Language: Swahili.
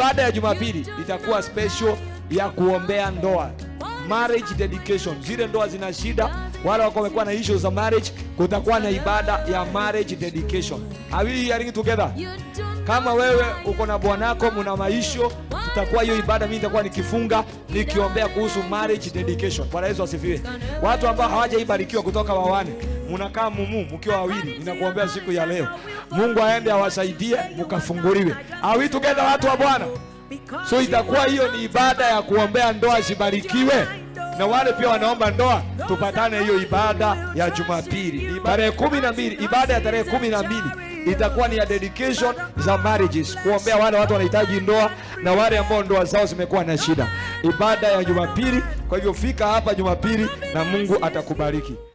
ibada ya Jumapili itakuwa special ya kuombea ndoa marriage dedication. Zile ndoa zina shida, wale wako wamekuwa na issues za marriage, kutakuwa na ibada ya marriage dedication. Are we hearing together? Kama wewe uko na bwanako mna maisho, tutakuwa hiyo ibada, mimi nitakuwa nikifunga nikiombea kuhusu marriage dedication. Bwana Yesu asifiwe. Watu ambao hawajaibarikiwa kutoka wawane, mnakaa mumu mkiwa wawili, ninakuombea siku ya leo, Mungu aende awasaidie mkafunguliwe. Are we together, watu wa Bwana? So itakuwa hiyo ni ibada ya kuombea ndoa zibarikiwe, na wale pia wanaomba ndoa tupatane hiyo ibada ya Jumapili tarehe kumi na mbili. Ibada ya tarehe kumi na mbili itakuwa ni ya dedication za marriages, kuombea wale watu wanahitaji ndoa na wale ambao ndoa zao zimekuwa na shida. Ibada ya Jumapili. Kwa hivyo fika hapa Jumapili na Mungu atakubariki.